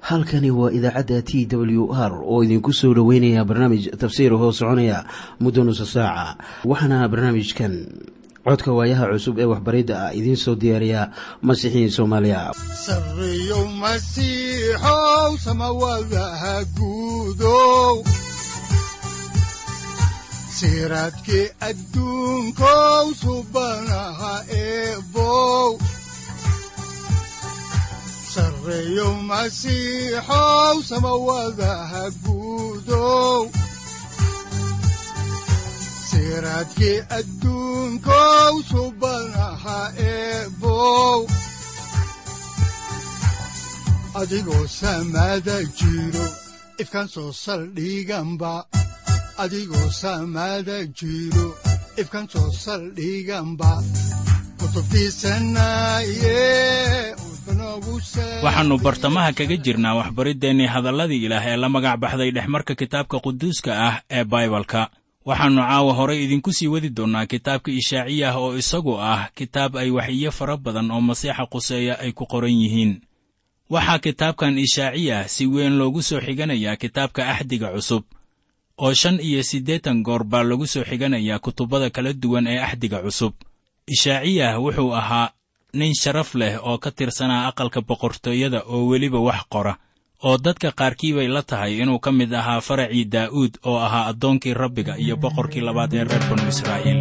halkani waa idaacadda t w r oo idinku soo dhoweynaya barnaamij tafsiir hoo soconaya muddo nusa saaca waxaana barnaamijkan codka waayaha cusub ee waxbaridda ah idiin soo diyaariya masiixiin soomaaliya sareyow masiixow samawadaha guudow siraadkii adduunkow subanaha eebow sareyow masiixow samawadaha guudow siraadkii adduunkow subanaha eebow adigoo samaada jiro ifkan soo saldhiganba adigoo samaada jiro ifkan soo saldhiganba waxaannu bartamaha kaga jirnaa waxbariddeenii hadalladii ilaah ee la magac baxday dhexmarka kitaabka quduuska ah ee baibalka waxaannu caawa horay idinku sii wadi doonnaa kitaabka ishaaciyah oo isagu ah kitaab ay waxiyo fara badan oo masiixa quseeya ay ku qoran yihiin waxaa kitaabkan ishaaciyah si weyn loogu soo xiganayaa kitaabka axdiga cusub oo shan iyo siddeetan goor baa lagu soo xiganayaa kutubbada kala duwan ee axdiga cusub ishaaciyah wuxuu ahaa nin sharaf leh oo ka tirsanaa aqalka boqortooyada oo weliba wax qora oo dadka qaarkii bay la tahay inuu ka mid ahaa faracii daa'uud oo ahaa addoonkii rabbiga iyo boqorkii labaad ee reer banu israa'iil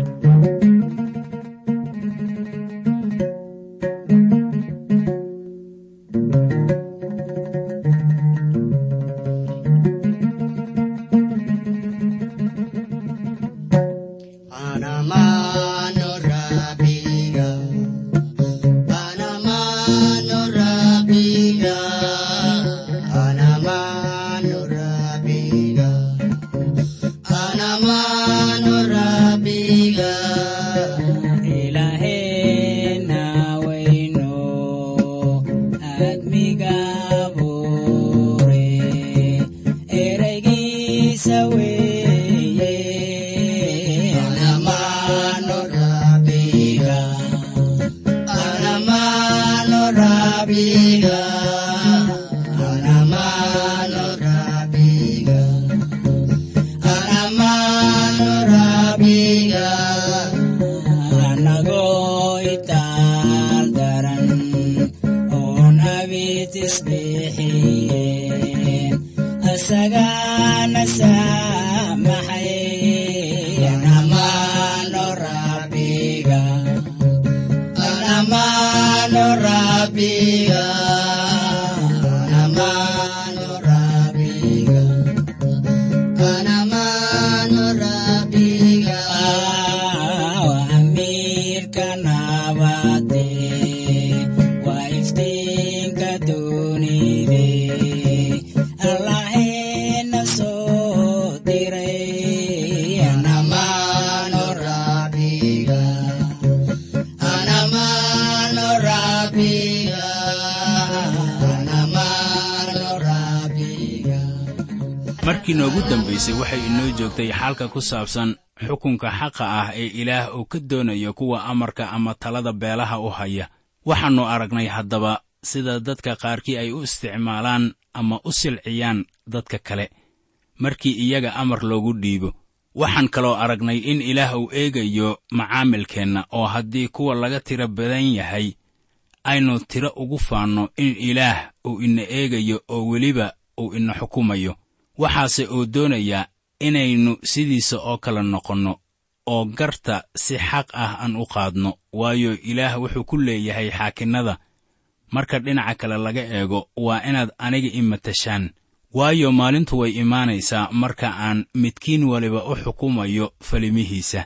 markii noogu dambaysay waxay inoo joogtay xaalka ku saabsan xukunka xaqa ah ee ilaah uu ka doonayo kuwa amarka ama talada beelaha u haya waxaannu aragnay haddaba sida dadka qaarkii ay u isticmaalaan ama u silciyaan dadka kale markii iyaga amar loogu dhiibo waxaan kaloo aragnay in ilaah uu eegayo macaamilkeenna oo haddii kuwa laga tiro badan yahay aynu tiro ugu faanno in ilaah uu ina eegayo oo weliba uu ina xukumayo waxaase uu doonayaa inaynu sidiisa oo kale noqonno oo garta si xaq ah aan u qaadno waayo ilaah wuxuu ku leeyahay xaakinnada marka dhinaca kale laga eego waa inaad aniga i matashaan waayo maalintu way imaanaysaa marka aan midkiin waliba u xukumayo falimihiisa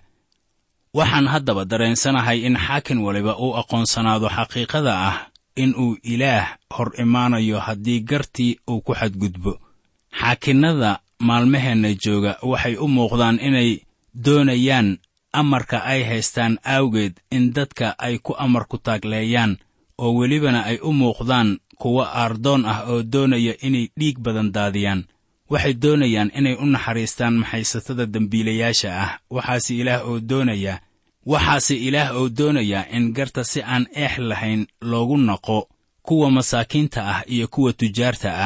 waxaan haddaba dareensanahay in xaakin waliba uu aqoonsanaado xaqiiqada ah in uu ilaah hor imaanayo haddii gartii uu ku xadgudbo xaakinnada maalmaheenna jooga waxay u muuqdaan inay doonayaan amarka ay haystaan awgeed in dadka ay ku amar ku taagleeyaan oo welibana ay u muuqdaan kuwo aardoon ah oo doonaya inay dhiig badan daadiyaan waxay doonayaan inay u naxariistaan maxaysatada dembiilayaasha ah waxaase ilaah oo doonayaa waxaase ilaah oo doonayaa in garta si aan eex lahayn loogu naqo kuwa masaakiinta ah iyo kuwa tujaarta ah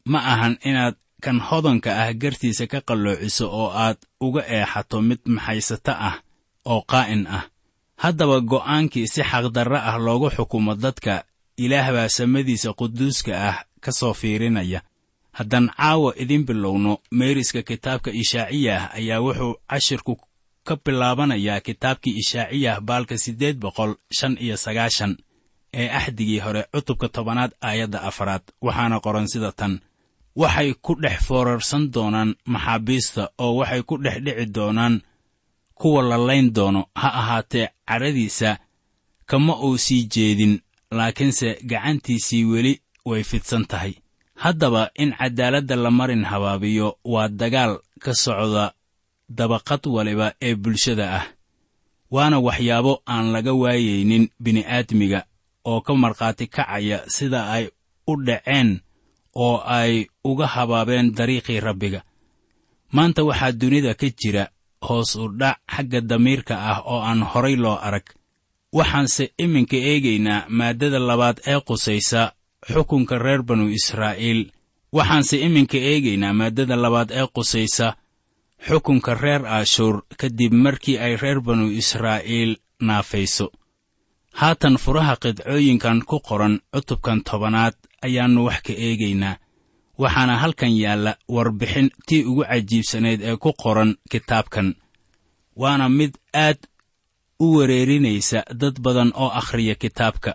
ma ahan inaad kan hodanka ah gartiisa ka qalloociso oo aad uga eexato mid maxaysato ah oo qaa'in ah haddaba go'aankii si xaqdarre ah loogu xukumo dadka ilaah baa samadiisa quduuska ah ka soo fiirinaya haddaan caawa idin bilowno meeriska kitaabka ishaaciyah ayaa wuxuu cashirku ka bilaabanayaa kitaabkii ishaaciyah baalka siddeed boqol shan iyo sagaashan ee axdigii hore cutubka tobanaad aayadda afaraad waxaana qoran sida tan waxay ku dhex foorarsan doonaan maxaabiista oo waxay ku dhex dhici doonaan kuwa la layn doono ha ahaatee cadhadiisa kama uu sii jeedin laakiinse gacantiisii weli way fidsan tahay haddaba in caddaaladda la marin habaabiyo waa dagaal ka socda dabaqad waliba ee bulshada ah waana waxyaabo aan laga waayaynin bini'aadmiga oo ka markhaati kacaya sida ay u dhaceen oo ay uga habaabeen dariiqii rabbiga maanta waxaa dunida ka jira hoos u dhac xagga damiirka ah oo aan horay loo arag waxaanse iminka eegaynaa maaddada labaad ee qusaysa xukunka reer banu israa'iil waxaanse iminka eegaynaa maaddada labaad ee qusaysa xukunka reer aashuur kadib markii ay reer banu israa'iil naafayso haatan furaha qidcooyinkan ku qoran cutubkan tobanaad ayaannu wax ka eegaynaa waxaana halkan yaalla warbixin tii ugu cajiibsanayd ee ku qoran kitaabkan waana mid aad u wereerinaysa dad badan oo akhriya kitaabka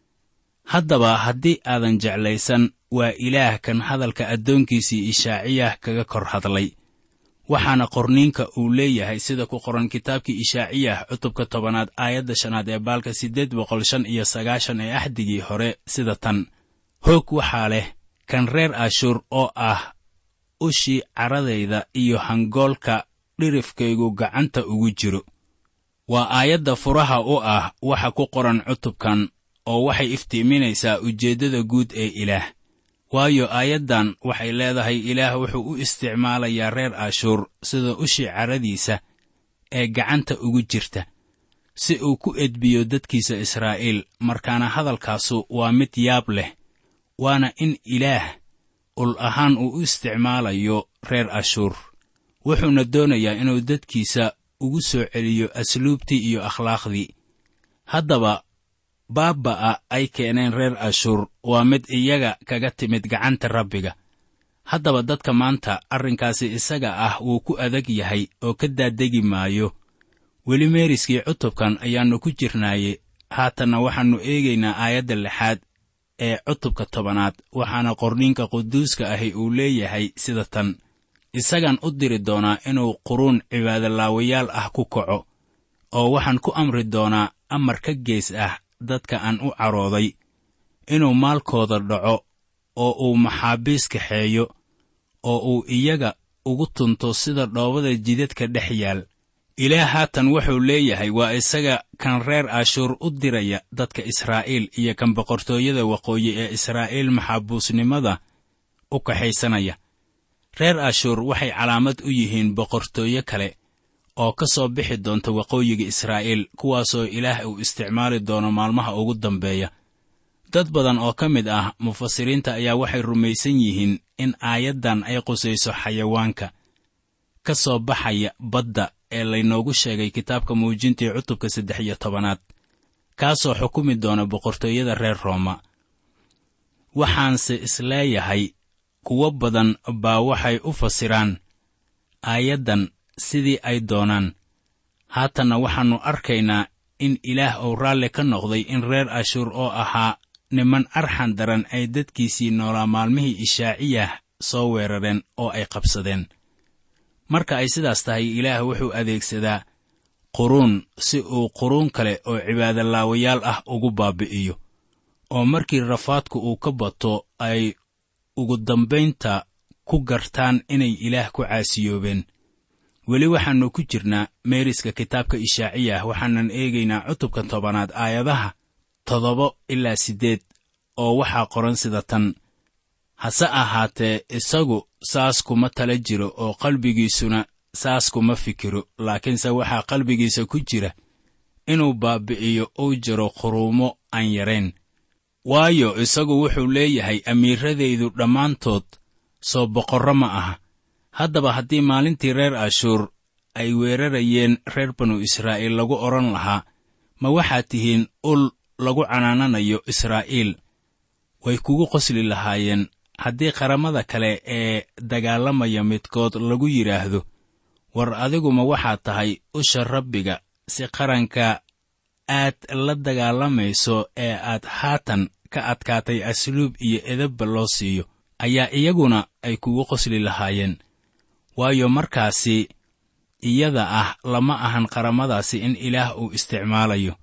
haddaba haddii aadan jeclaysan waa ilaah kan hadalka addoonkiisii ishaaciyah kaga kor hadlay waxaana qorniinka uu leeyahay sida ku qoran kitaabkii ishaaciyah cutubka tobanaad aayadda shanaad ee baalka siddeed boqol shan iyo sagaashan ee axdigii hore sida tan hoog waxaa leh kan reer ashuur oo ah ushii caradayda iyo hangoolka dhirifkaygu gacanta ugu jiro waa aayadda furaha u ah waxa ku qoran cutubkan oo waxay iftiiminaysaa ujeeddada guud ee ilaah waayo aayaddan waxay leedahay ilaah wuxuu u isticmaalayaa reer ashuur sida ushii caradiisa ee gacanta ugu jirta si uu ku edbiyo dadkiisa israa'iil markaana hadalkaasu waa mid yaab leh waana in ilaah ul ahaan uu u isticmaalayo reer ashuur wuxuuna doonayaa inuu dadkiisa ugu soo celiyo asluubtii iyo akhlaaqdii haddaba baabba'a ay keeneen reer ashuur waa mid iyaga kaga timid gacanta rabbiga haddaba dadka maanta arrinkaasi isaga ah wuu ku adag yahay oo ka daadegi maayo weli meeriskii cutubkan ayaannu ku jirnaaye haatanna waxaannu eegaynaa aayadda lixaad ee cutubka tobanaad waxaana qorniinka quduuska ahi uu leeyahay sida tan isagaan u diri doonaa inuu quruun cibaadolaawayaal ah ku kaco oo waxaan ku amri doonaa amar ka gees ah dadka aan u carooday inuu maalkooda dhaco oo uu maxaabiis kaxeeyo oo uu iyaga ugu tunto sida dhoobada jidadka dhex yaal ilaah haatan wuxuu leeyahay waa isaga kan reer ashuur u diraya dadka israa'iil iyo kan boqortooyada waqooyi ee israa'iil maxaabuusnimada u kaxaysanaya reer ashuur waxay calaamad u yihiin boqortooyo kale oo ka soo bixi doonta waqooyiga israa'iil kuwaasoo ilaah uu isticmaali doono maalmaha ugu dambeeya dad badan oo ka mid ah mufasiriinta ayaa waxay rumaysan yihiin in aayaddan ay qusayso xayawaanka ka soo baxaya badda ee laynoogu sheegay kitaabka muujintii cutubka saddex iyo tobanaad kaasoo xukumi doona boqortooyada reer rooma waxaanse isleeyahay kuwo badan baa waxay u fasiraan aayaddan sidii ay doonaan haatanna waxaannu arkaynaa in ilaah uu raalli ka noqday in reer ashuur oo ahaa niman arxan daran ay dadkiisii noolaa maalmihii ishaaciyah soo weerareen oo ay qabsadeen marka ay sidaas tahay ilaah wuxuu adeegsadaa quruun si uu quruun kale oo cibaadolaawayaal ah ugu baabi'iyo oo markii rafaadku uu ka bato ay ugu dambaynta ku gartaan inay ilaah ku caasiyoobeen weli waxaannu ku jirnaa meeriska kitaabka ishaaciyah waxaanan eegaynaa cutubka tobanaad aayadaha toddoba ilaa siddeed oo waxaa qoran sida tan hase ahaatee isagu saas kuma tala jiro oo qalbigiisuna saas kuma fikiro laakiinse waxaa qalbigiisa ku jira inuu baabbi'iyo uu jiro quruumo aan yarayn waayo isagu wuxuu leeyahay amiiradaydu dhammaantood soo boqorro ma aha haddaba haddii maalintii reer ashuur ay weerarayeen reer banu israa'iil lagu odhan lahaa ma waxaad tihiin ul lagu canaananayo israa'iil way kugu qosli lahaayeen haddii qaramada kale ee dagaalamaya midkood lagu yidhaahdo war adiguma waxaad tahay usha rabbiga si qaranka aad la dagaalamayso ee aad haatan ka adkaatay asluub iyo edabba loo siiyo ayaa iyaguna ay kugu qosli lahaayeen waayo markaasi iyada ah lama ahan qaramadaasi in ilaah uu isticmaalayo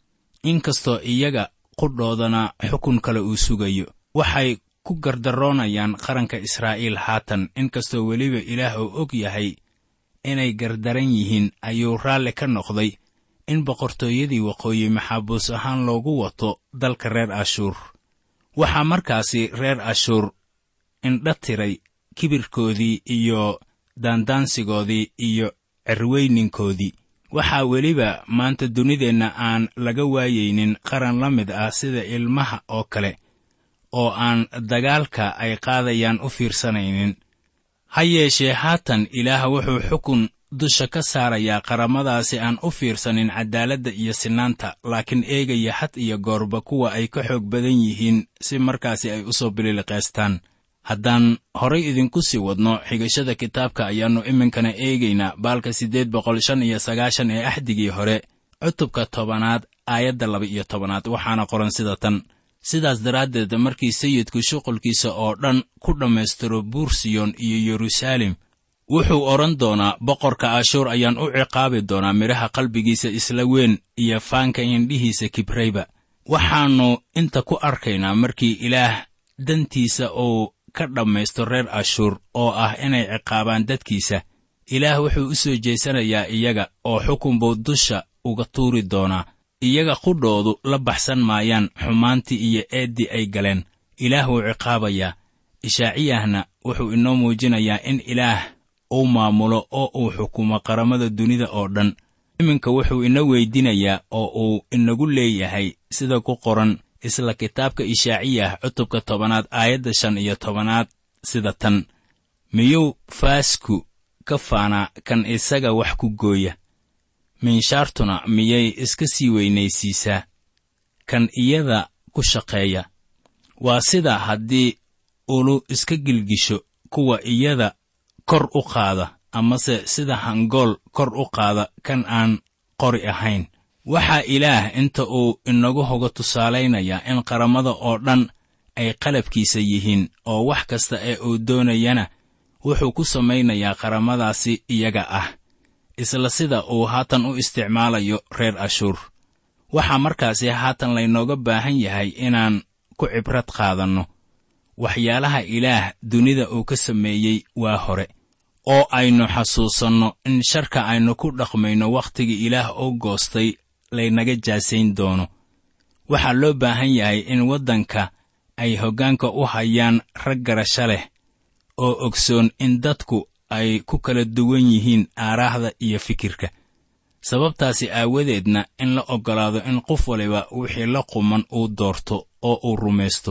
inkastoo iyaga qudhoodana xukun kale uu sugayo waxay ku gardaroonayaan qaranka israa'iil haatan inkastoo weliba ilaah uu og yahay inay gardaran yihiin ayuu raalli ka noqday in boqortooyadii waqooyi maxaabuus ahaan loogu wato dalka reer ashuur waxaa markaasi reer ashuur indha tiray kibirkoodii iyo daandaansigoodii iyo cirweyninkoodii waxaa weliba maanta dunideenna aan laga waayaynin qaran la mid ah sida ilmaha oo kale oo aan dagaalka ay qaadayaan u fiirsanaynin ha yeeshee haatan ilaah wuxuu xukun dusha ka saarayaa qaramadaasi aan u fiirsanin caddaaladda iyo sinaanta laakiin eegaya had iyo goorba kuwa ay ka xoog badan yihiin si markaasi ay u soo bililiqaystaan haddaan horay idinku sii wadno xigashada kitaabka ayaannu iminkana eegaynaa baalka siddeed boqol shan iyo sagaashan ee axdigii hore cutubka tobanaad aayadda laba iyo tobanaad waxaana qoran sida tan sidaas daraaddeed markii sayidku shuqulkiisa oo dhan ku dhammaystiro buursiyon iyo yeruusaalem wuxuu odhan doonaa boqorka ashuur ayaan u ciqaabi doonaa midhaha qalbigiisa isla weyn iyo faanka indhihiisa kibrayba waxaannu inta ku arkaynaa markii ilaah dantiisa uu ka dhammaysto reer ashuur oo ah inay ciqaabaan dadkiisa ilaah wuxuu u soo jeesanayaa iyaga oo xukun buu dusha uga tuuri doonaa iyaga qudhoodu la baxsan maayaan xumaantii iyo eeddii ay galeen ilaah wuu ciqaabayaa ishaaciyahna wuxuu inoo muujinayaa in ilaah uu maamulo oo uu xukumo qaramada dunida oo dhan iminka wuxuu ina weydinayaa oo uu inagu leeyahay sida ku qoran isla kitaabka ishaaciyah cutubka tobanaad aayadda shan iyo tobanaad sida tan miyuu faasku ka faanaa kan isaga wax ku gooya minshaartuna miyay iska sii weynaysiisaa kan iyada ku shaqeeya waa sida haddii ulu iska gilgisho kuwa iyada kor u qaada amase sida hangool kor u qaada kan aan qori ahayn waxaa ilaah inta uu inagu hoga tusaalaynayaa in qaramada oo dhan ay qalabkiisa yihiin oo wax kasta ee uu doonayana wuxuu ku samaynayaa qaramadaasi iyaga ah isla sida uu haatan u isticmaalayo reer ashuur waxaa markaasi haatan laynooga baahan yahay inaan ku cibrad qaadanno waxyaalaha ilaah dunida uu ka sameeyey waa hore oo aynu xasuusanno in sharka aynu ku dhaqmayno wakhtigii ilaah oo goostay laynaga jaasayn doono waxaa loo baahan yahay in waddanka ay hoggaanka u hayaan rag garasho leh oo ogsoon in dadku ay ku kala duwan yihiin aaraahda iyo fikirka sababtaasi aawadeedna in la oggolaado in qof waliba wixii la quman uu doorto oo uu rumaysto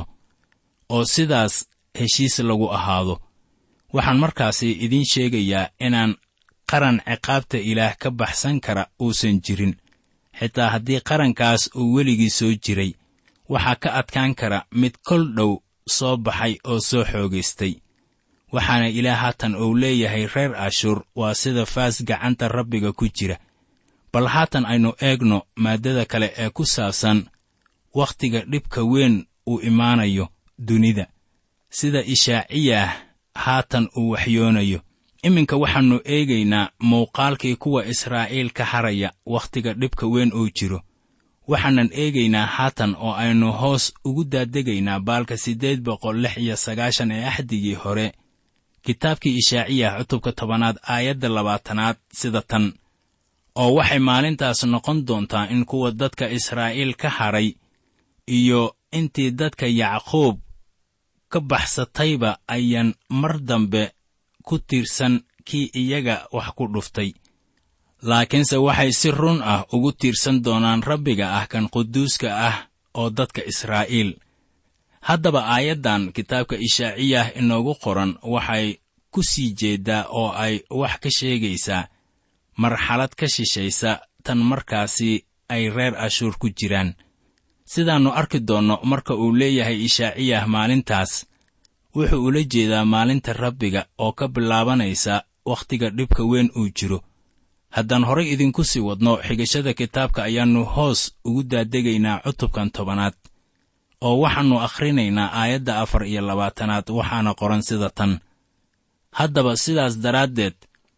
oo sidaas heshiis lagu ahaado waxaan markaasi idiin sheegayaa inaan qaran ciqaabta ilaah ka baxsan kara uusan jirin xitaa haddii qarankaas uu weligii soo jiray waxaa ka adkaan kara mid kol dhow soo baxay oo soo xoogaystay waxaana ilaah haatan uu leeyahay reer ashuur waa sida faas gacanta rabbiga ku jira bal haatan aynu eegno maaddada kale ee ku saabsan wakhtiga dhibka weyn uu imaanayo dunida sida ishaaciyah haatan uu waxyoonayo iminka waxaannu eegaynaa muuqaalkii kuwa israa'iil ka haraya wakhtiga dhibka weyn uu jiro waxaanan eegaynaa haatan oo aynu hoos ugu daadegaynaa baalka siddeed boqol lix iyo sagaashan ee axdigii hore kitaabkii ishaaciyah cutubka tobanaad aayadda labaatanaad sida tan oo waxay maalintaas noqon doontaa in kuwa dadka israa'iil ka hadhay iyo intii dadka yacquub ka baxsatayba ayaan mar dambe ku tiirsan kii iyaga wax ku dhuftay laakiinse waxay si run ah ugu tiirsan doonaan rabbiga ah kan quduuska ah oo dadka israa'iil haddaba aayaddan kitaabka ishaaciyah inoogu qoran waxay ku sii jeeddaa oo ay wax ka sheegaysaa marxalad ka shishaysa tan markaasi ay reer ashuur ku jiraan sidaannu arki doonno marka uu leeyahay ishaaciyah maalintaas wuxuu ula jeedaa maalinta rabbiga oo ka bilaabanaysa wakhtiga dhibka weyn uu jiro haddaan horay idinku sii wadno xigashada kitaabka ayaannu hoos ugu daadegaynaa cutubkan tobanaad oo waxaannu akhrinaynaa aayadda afar iyo labaatanaad waxaana qoran sida tan haddaba sidaas daraaddeed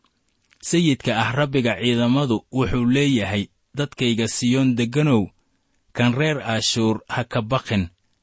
sayidka ah rabbiga ciidamadu wuxuu leeyahay dadkayga siyoon degganow kan reer ashuur ha ka baqin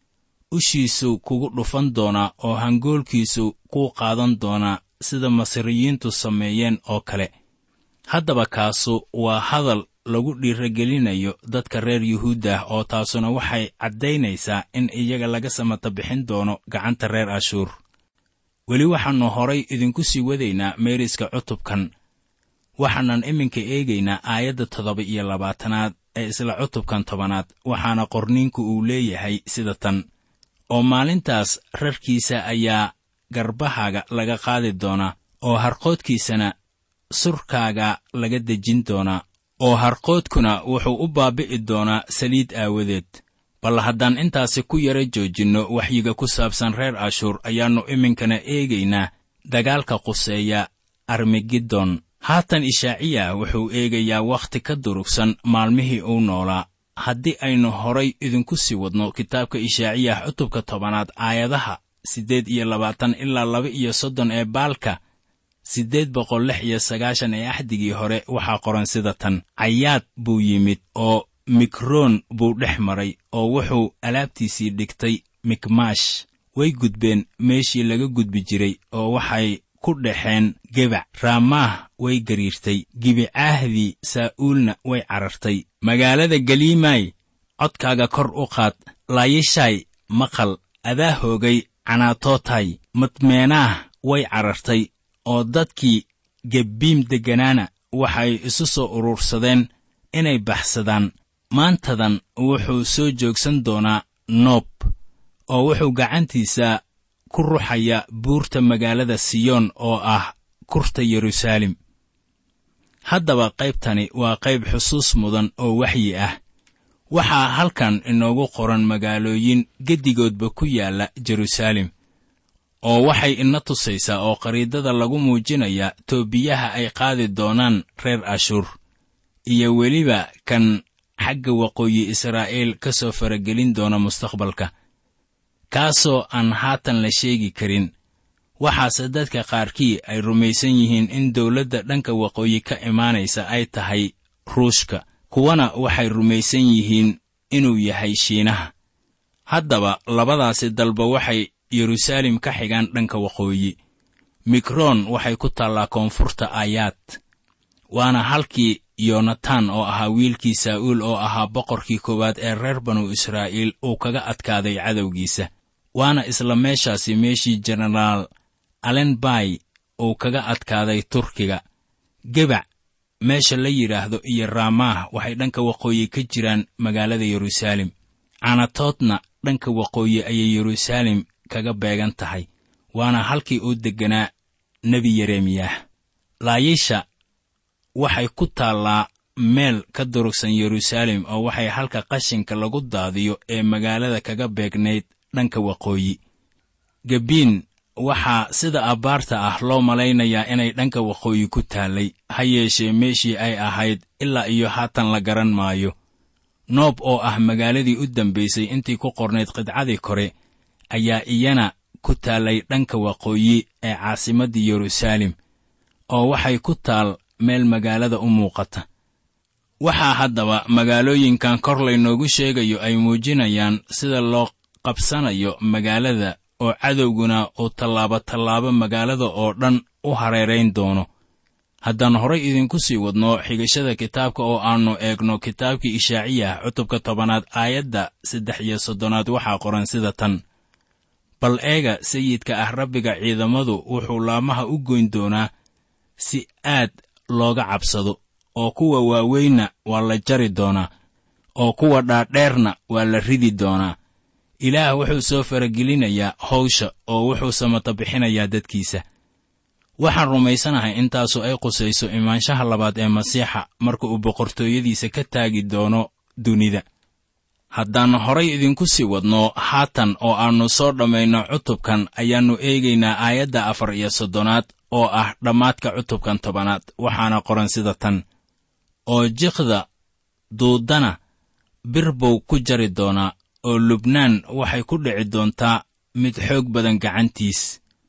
ushiisu kugu dhufan doonaa oo hangoolkiisu kuu qaadan doonaa sida masriyiintu sameeyeen oo kale haddaba kaasu waa hadal lagu dhiiragelinayo dadka reer yuhuud ah oo taasuna waxay caddaynaysaa in iyaga laga samata bixin doono gacanta reer ashuur weli waxaannu horay idinku sii wadaynaa meeriska cutubkan waxaanan iminka eegaynaa aayadda toddoba iyo labaatanaad ee isla cutubkan tobanaad waxaana qorniinku uu leeyahay sida tan oo maalintaas rarkiisa ayaa garbahaaga laga qaadi doonaa oo harqoodkiisana surkaaga laga dejin doonaa oo harqoodkuna wuxuu u baabi'i doonaa saliid aawadeed bal haddaan intaasi ku yara joojinno waxyiga ku saabsan reer ashuur ayaannu iminkana eegaynaa dagaalka quseeya armigidon haatan ishaaciya wuxuu eegayaa wakhti ka durugsan maalmihii uu noolaa haddii aynu horay idinku sii wadno kitaabka ishaaciyah cutubka tobanaad aayadaha siddeed iyo labaatan ilaa laba iyo soddon ee baalka siddeed boqol lix iyo sagaashan ee axdigii hore waxaa qoran sida tan cayaad buu yimid oo mikroon buu dhex maray oo wuxuu alaabtiisii dhigtay mikmaash way gudbeen meeshii laga gudbi jiray oo waxay ku dhexeen gebac raamaah way gariirtay gibicaahdii saa'uulna way carartay magaalada galiimay codkaaga kor u qaad laayishaay maqal adaa hoogay canaatootay madmeenaah way carartay oo dadkii gebbiim degganaana waxay isu soo urursadeen inay baxsadaan maantadan wuxuu soo joogsan doonaa noob oo wuxuu gacantiisa ku ruxaya buurta magaalada siyoon oo ah kurta yeruusaalem haddaba qaybtani waa qayb xusuus mudan oo waxyi ah waxaa halkan inoogu qoran magaalooyin geddigoodba ku yaalla jeruusaalem oo waxay ina tusaysaa oo qariidada lagu muujinayaa toobiyaha ay qaadi doonaan reer ashuur iyo weliba kan xagga waqooyi israa'iil ka soo faragelin doona mustaqbalka kaasoo aan haatan la sheegi karin waxaase dadka qaarkii ay rumaysan yihiin in dawladda dhanka waqooyi ka imaanaysa ay tahay ruushka kuwana waxay rumaysan yihiin inuu yahay shiinaha haddaba labadaasi dalba waxay yeruusaalem ka xigaan dhanka waqooyi mikroon waxay ku taallaa koonfurta aayaad waana halkii yonatan oo ahaa wiilkii saa'uul oo ahaa boqorkii koowaad ee reer banu israa'iil uu kaga adkaaday cadowgiisa waana isla meeshaasi meeshii jenaraal alenbay uu kaga adkaaday turkiga gebac meesha la yidhaahdo iyo raamaah waxay dhanka waqooyi ka jiraan magaalada yeruusaalem canatoodna dhanka waqooyi ayay yeruusaalem kaga beegan tahay waana halkii uu degganaa nebi yeremiyah laayisha waxay ku taallaa meel ka durugsan yeruusaalem oo waxay halka qashinka lagu daadiyo ee magaalada kaga beegnayd dhanka waqooyi gebiin waxaa sida abbaarta ah loo malaynayaa inay dhanka waqooyi ku taallay ha yeeshee meeshii ay ahayd ilaa iyo haatan la garan maayo noob oo ah magaaladii u dambaysay intii ku qornayd qidcadii kore ayaa iyana ku taallay dhanka waqooyi ee caasimaddii yeruusaalem oo waxay ku taal meel magaalada u muuqata waxaa haddaba magaalooyinkan kor laynoogu sheegayo ay muujinayaan sida loo qabsanayo magaalada oo cadowguna uu tallaabo tallaabo magaalada oo dhan u hareerayn doono haddaan horay idinku sii wadno xigashada kitaabka oo aannu eegno kitaabkii ishaaciyah cutubka tobanaad aayadda saddex iyo soddonaad waxaa qoran sida tan bal eega sayidka ah rabbiga ciidamadu wuxuu laamaha u goyn doonaa si aad looga cabsado oo kuwa waaweynna waa la jari doonaa oo kuwa dhaadheerna waa la ridi doonaa ilaah wuxuu soo faragelinayaa hawsha oo wuxuu samata bixinayaa dadkiisa waxaan rumaysanahay intaasu ay qusayso imaanshaha labaad ee masiixa marka uu boqortooyadiisa ka taagi doono dunida haddaan horay idinku sii wadno haatan oo aannu soo dhammayno cutubkan ayaannu eegaynaa aayadda afar iyo soddonaad oo ah dhammaadka cutubkan tobanaad waxaana qoran sida tan oo jiqda duuddana bir buu ku jari doonaa oo lubnaan waxay ku dhici doontaa mid xoog badan gacantiis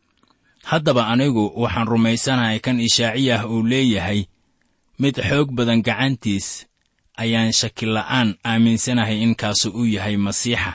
haddaba anigu waxaan rumaysanahay kan ishaaciyah uu leeyahay mid xoog badan gacantiis ayaan shakila'aan aaminsanahay inkaasu uu yahay masiixa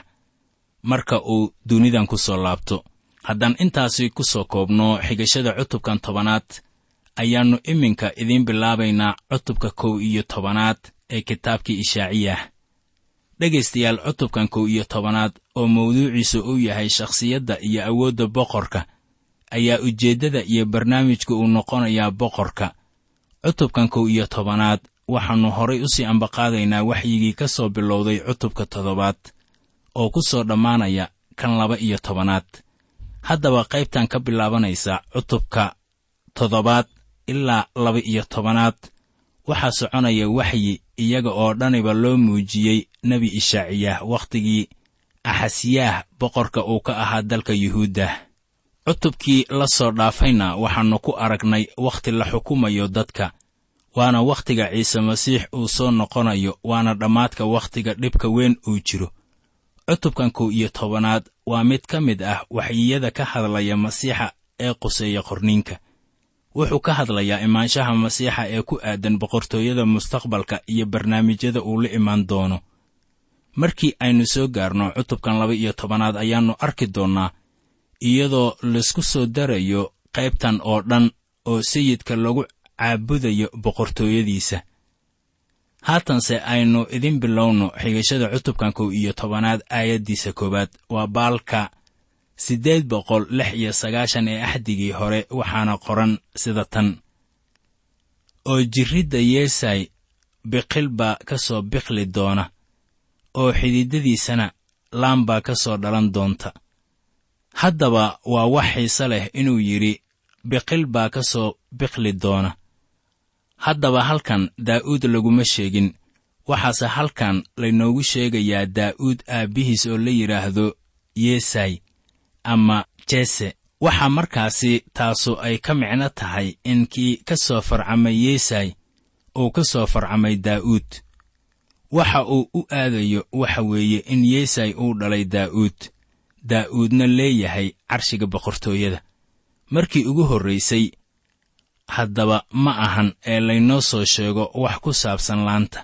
marka uu dunidan ku soo laabto haddaan intaasi ku soo koobno xigashada cutubkan tobanaad ayaannu iminka idiin bilaabaynaa cutubka kow iyo tobanaad ee kitaabkii ishaaciyah dhegaystayaal cutubkan kow iyo tobanaad oo mawduuciisu uu yahay shakhsiyadda iyo awoodda boqorka ayaa ujeeddada iyo barnaamijka uu noqonayaa boqorka cutubkan kow iyo tobanaad waxaannu horay u sii ambaqaadaynaa waxyigii ka soo bilowday cutubka toddobaad oo ku soo dhammaanaya kan laba iyo tobanaad haddaba qaybtan ka bilaabanaysa cutubka toddobaad ilaa laba iyo tobanaad waxaa soconaya waxyi iyaga oo dhaniba loo muujiyey nebi ishaaciyaah wakhtigii axasiyaah boqorka uu ka ahaa dalka yuhuudda cutubkii la soo dhaafayna waxaannu ku aragnay wakhti la xukumayo dadka waana wakhtiga ciise masiix uu soo noqonayo waana dhammaadka wakhtiga dhibka weyn uu jiro cutubkan kow iyo tobanaad waa mid ka mid ah waxyiyada ka hadlaya masiixa ee quseeya qorniinka wuxuu ka hadlayaa imaanshaha masiixa ee ku aadan boqortooyada mustaqbalka iyo barnaamijyada uu la imaan doono markii aynu soo gaarno cutubkan laba iyo tobanaad ayaannu arki doonnaa iyadoo laysku soo darayo qaybtan oo dhan oo sayidka lagu caabudayo boqortooyadiisa haatanse aynu idin bilowno xigashada cutubkan kow iyo tobanaad aayaddiisa koowaad waa baalka siddeed boqol lix iyo sagaashan ee axdigii hore waxaana qoran sida tan oo jirridda yeesay biqil baa ka soo biqli doona oo xididadiisana laan baa ka soo dhalan doonta haddaba waa wax xiise leh inuu yidhi biqil baa ka soo biqli doona haddaba halkan daa'uud laguma sheegin waxaase halkan laynoogu sheegayaa daa'uud aabbihiis oo la yidhaahdo yeesay ama jese waxaa markaasi taasu ay ka micno tahay in kii ka soo farcamay yeesay uu ka soo farcamay daa'uud waxa uu u aadayo waxa weeye in yeesay uu dhalay daa'uud daa'uudna leeyahay carshiga boqortooyada markii ugu horraysay haddaba ma ahan ee laynoo soo sheego wax ku saabsan laanta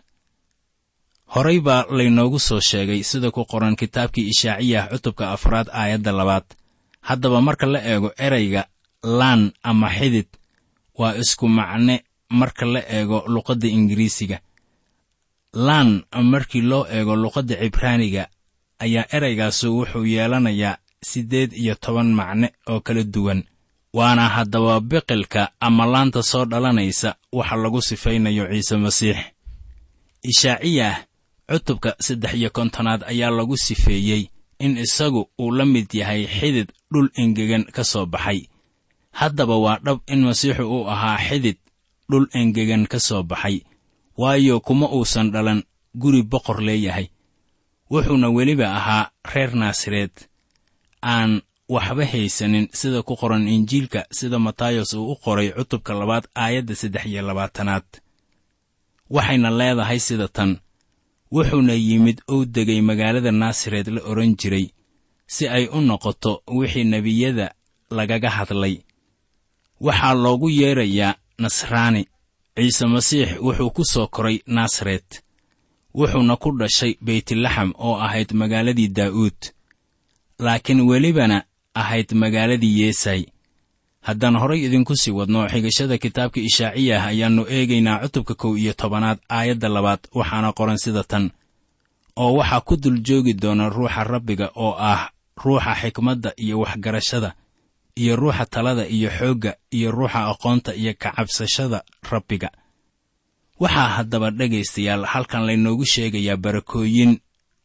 horay baa laynoogu soo sheegay sida ku qoran kitaabkii ishaaciyah cutubka afraad aayadda labaad haddaba marka la eego erayga laan ama xidid waa isku macne marka la eego luqadda ingiriisiga laan markii loo eego luqadda cibraaniga ayaa eraygaasu wuxuu yeelanayaa siddeed iyo toban macne oo kala duwan waana haddaba biqilka ama laanta soo dhalanaysa waxa lagu sifaynayo ciise masiix ishaaciyah cutubka saddex iyo kontonaad ayaa lagu sifeeyey in isagu uu la mid yahay xidid dhul engegan ka soo baxay haddaba waa dhab in masiixu uu ahaa xidid dhul engegan ka soo baxay waayo kuma uusan dhalan guri boqor leeyahay wuxuuna weliba ahaa reer naasareed aan waxba haysanin sida ku qoran injiilka sida matayos uu u qoray cutubka labaad aayadda saddex iyo labaatanaad waxayna leedahay sida tan wuxuuna yimid ou degay magaalada naasareed la odhan jiray si ay u noqoto wixii nebiyada lagaga hadlay waxaa loogu yeedrayaa nasraani ciise masiix wuxuu ku soo koray naasaret wuxuuna ku dhashay beytlaxam oo ahayd magaaladii daa'uud laakiin welibana ahayd magaaladii yeesay haddaan horay idinku sii wadno xigashada kitaabka ishaaciyah ayaannu eegaynaa cutubka kow iyo tobanaad aayadda labaad waxaana qoran sida tan oo waxaa ku dul joogi doona ruuxa rabbiga oo ah ruuxa xikmadda iyo waxgarashada iyo ruuxa talada iyo xoogga iyo ruuxa aqoonta iyo kacabsashada rabbiga waxaa haddaba dhegaystayaal halkan laynoogu sheegayaa barakooyin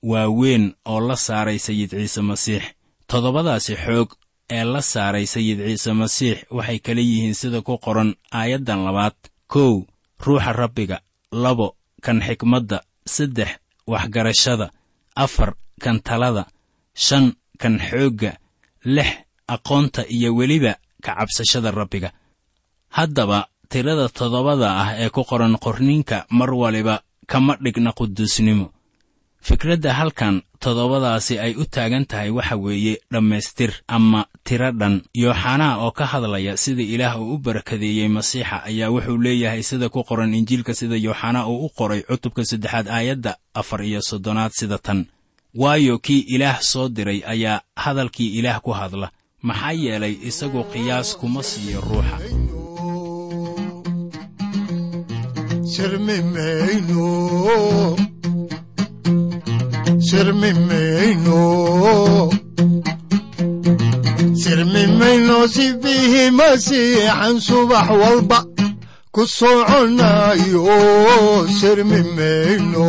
waaweyn oo la saaray sayid ciise masiix toddobadaasi xoog ee la saaray sayid ciise masiix waxay kala yihiin sida ku qoran aayaddan labaad kow ruuxa rabbiga labo kan xikmadda saddex waxgarashada afar kan talada shan kan xoogga lix aqoonta iyo weliba ka cabsashada rabbiga haddaba tirada toddobada ah ee ku qoran qorniinka mar waliba kama dhigna quduusnimo fikradda halkan toddobadaasi ay u taagan tahay waxa weeye dhammaystir ama tiro dhan yooxanaa oo ka hadlaya sida ilaah uu u barakadeeyey masiixa ayaa wuxuu leeyahay sida ku qoran injiilka sida yooxanaa uu u qoray cutubka saddexaad aayadda afar iyo soddonaad sida tan waayo kii ilaah soo diray ayaa hadalkii ilaah ku hadla maxaa yeelay isagu qiyaas kuma siiyo ruuxa sirmimayno sirmimayno sirmimayno sibihi masiixan subax walba ku soconayo sirmimayno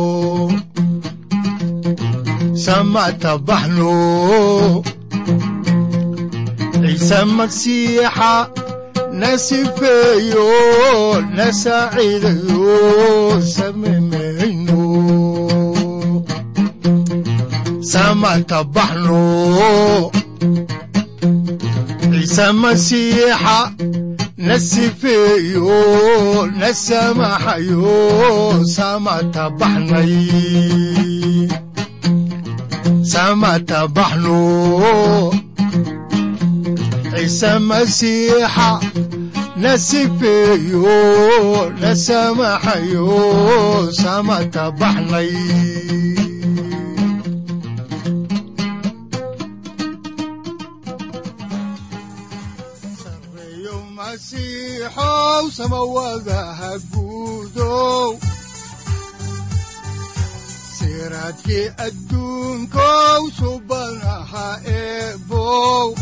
samatabaxno ciise magsiixa nasifeeyo nasaaciidayo samimayno samatabaxno ciise masiixa nasifeeyo nasamaxayo samatabaxnay samatabaxno ciise masiixa nasifeeyo nasamaxayo samatabaxnay sareeyo masiixow samawadaha guudow siraadkii adduunkow subanaha eebow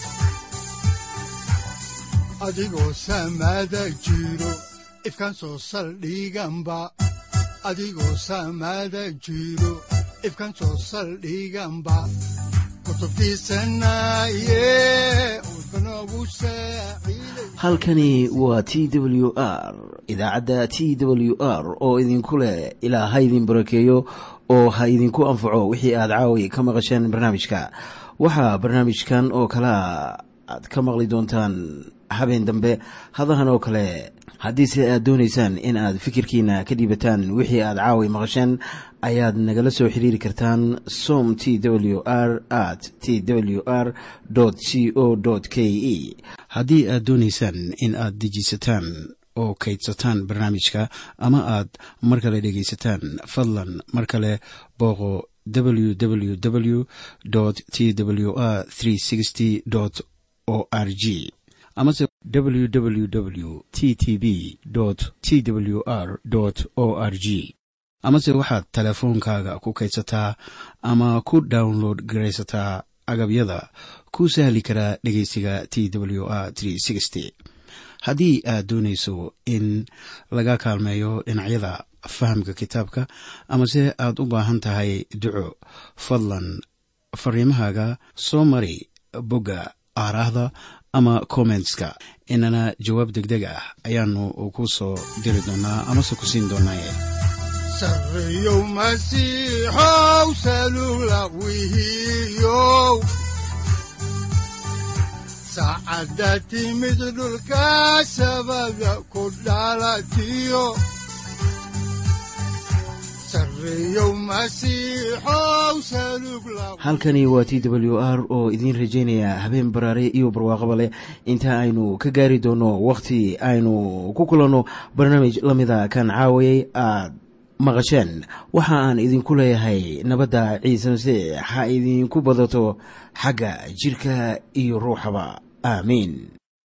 adigoo samaada jiro ifkan soo saldhiganba adigoo samaada jiro ifkan soo saldhiganba kutubtiisanaye udbanogu saaciiday halkani waa t w r idaacadda t w r oo idinku leh ilaa ha idin barakeeyo oo ha idinku anfaco wixii aad caawi ka maqasheen barnaamijka waxaa barnaamijkan oo kalea aad ka maqli doontaan habeen dambe hadahan oo kale haddiise aad doonaysaan in aad fikirkiina ka dhiibataan wixii aad caawi maqasheen ayaad nagala soo xiriiri kartaan som t w r at t w r c o k e haddii aad doonaysaan in aad dejiisataan oo kaydsataan barnaamijka ama aad mar kale dhegaysataan fadlan mar kale booqo www t w r o r g amase www t t b t w r o r g amase waxaad teleefoonkaaga ku kaydsataa ama ku download garaysataa agabyada ku sahli karaa dhegeysiga t w r haddii aad doonayso in laga kaalmeeyo dhinacyada fahamka kitaabka amase aad u baahan tahay duco fadlan fariimahaaga soo mari bogga aaraahda ama kommentska inana jawaab degdeg ah ayaanu ku soo diri doonaa amase ku siin doonaaye sareeyow masiixow salula wihiyow saacadda timid dhulka sabada ku dhalatiyo sareeyow masiixow salug la halkani waa t w r oo idiin rajaynaya habeen baraare iyo barwaaqaba leh inta aynu ka gaari doono wakhti aynu ku kulanno barnaamij la mida kan caawayay aad maqasheen waxa aan idinku leeyahay nabadda ciise masiix ha idinku badato xagga jidhka iyo ruuxaba aamiin